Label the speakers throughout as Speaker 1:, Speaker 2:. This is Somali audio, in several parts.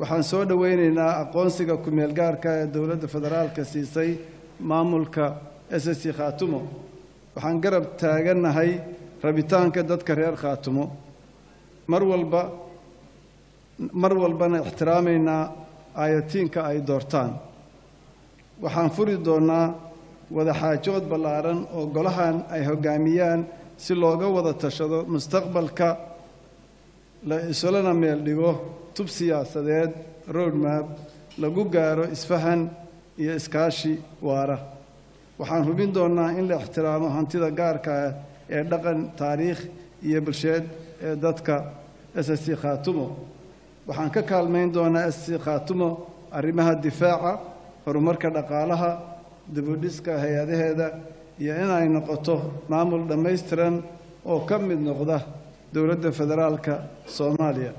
Speaker 1: waxaan soo dhoweynaynaa aqoonsiga ku-meel gaarka ee dowladda federaalka siisay maamulka s s c khaatumo waxaan garab taagannahay rabitaanka dadka reer khaatumo mar walba mar walbana ixtiraamaynaa aayatiinka ay doortaan waxaan furi doonnaa wadaxaajood ballaaran oo golahan ay hoggaamiyaan si looga wada tashado mustaqbalka la isulana meel dhigo tub siyaasadeed roadmap lagu gaaro isfahan iyo iskaashi waara waxaan hubin doonnaa in la ixtiraamo hantida gaarka ah ee dhaqan taariikh iyo bulsheed ee dadka s s c khaatumo waxaan ka kaalmayn doonaa s c khaatumo arrimaha difaaca horumarka dhaqaalaha dibudhiska hay-adaheeda iyo inay noqoto maamul dhammaystiran oo ka mid noqda dowladda federaalka soomaaliya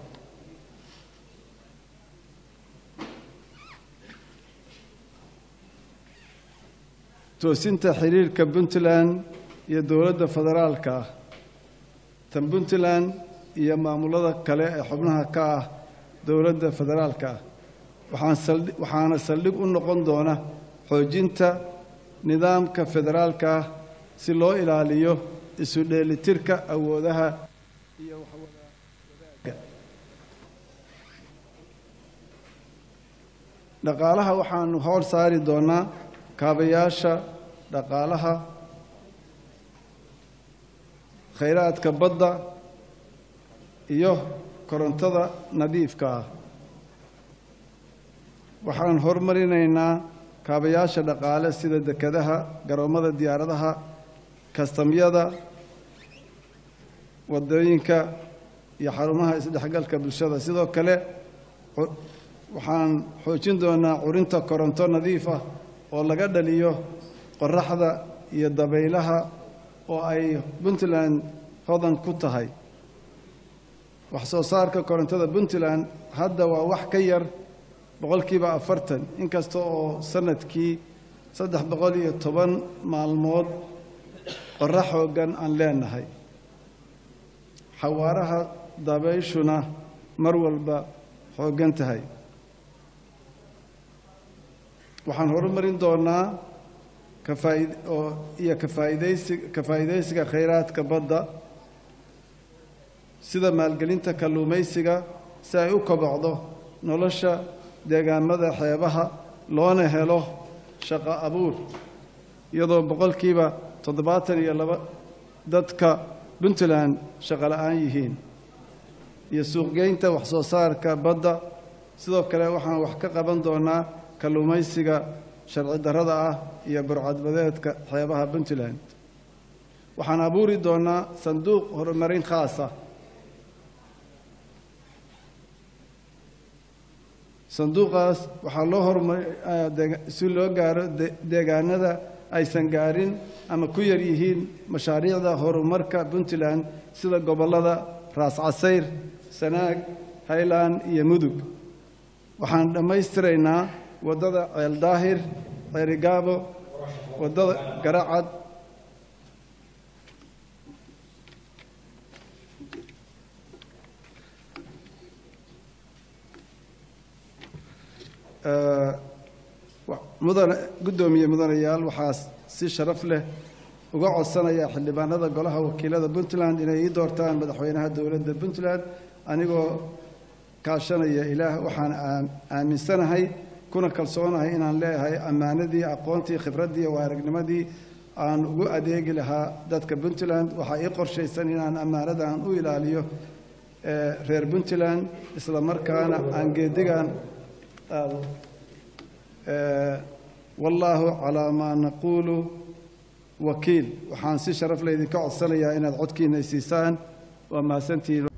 Speaker 1: toosinta xiriirka puntland iyo dowladda federaalka ah tan puntland iyo maamulada kale ee xubnaha ka ah dowladda federaalka ah waxaan saldhi waxaana saldhig u noqon doona xoojinta nidaamka federaalka ah si loo ilaaliyo isu dheelitirka awoodaha iyo waxwadaagga dhaqaalaha waxaanu howl saari doonaa kaabayaasha dhaqaalaha khayraadka badda iyo korontada nadiifka ah waxaan horumarinaynaa kaabayaasha dhaqaale sida dekedaha garoommada diyaaradaha kastamyada waddooyinka iyo xarumaha isdhexgalka bulshada sidoo kale waxaan xoojin doonaa curinta koronto nadiif ah oo laga dhaliyo qoraxda iyo dabaylaha oo ay puntland hodan ku tahay wax soo saarka korontada puntland hadda waa wax ka yar boqolkiiba afartan inkasta oo sanadkii saddex boqol iyo toban maalmood qorax xooggan aan leenahay xawaaraha dabayshuna mar walba xooggan tahay waxaan horumarin doonaa kafaaid oo iyo kafaaidaysi ka faa'iidaysiga khayraadka badda sida maalgelinta kalluumaysiga si ay u kobocdo nolosha deegaamada xeebaha loona helo shaqo abuur iyadoo boqolkiiba toddobaatan iyo laba dadka puntland shaqo la-aan yihiin iyo suuqgeynta wax soo saarka badda sidoo kale waxaan wax ka qaban doonaa kalluumaysiga sharci darrada ah iyo burcadbadeedka xeebaha puntland waxaan abuuri doonaa sanduuq horumarin khaasa sanduuqaas waxaa loo horumari si loo gaaro deegaanada aysan gaarin ama ku yar yihiin mashaariicda horumarka puntland sida gobollada raas casayr sanaag highland iyo mudug waxaan dhammaystiraynaa waddada ceel daahir ceerigaabo waddada garacad mudane guddoomiye mudanayaal waxaa si sharaf leh uga codsanaya xildhibaanada golaha wakiilada puntland inay ii doortaan madaxweynaha dowladda puntland anigoo kaashanaya ilaah waxaan aaminsanahay kuna kalsoonahay inaan leeyahay ammaanadii aqoontii khibraddii waa aragnimadii aan ugu adeegi lahaa dadka puntland waxaa ii qorshaysan inaan ammaanadan u ilaaliyo reer puntland isla markaana aan geedigan aado wallaahu calaa maa naquulu wakiil waxaan si sharaf laydinka codsanayaa inaad codkiina siisaan waa mahadsantihiin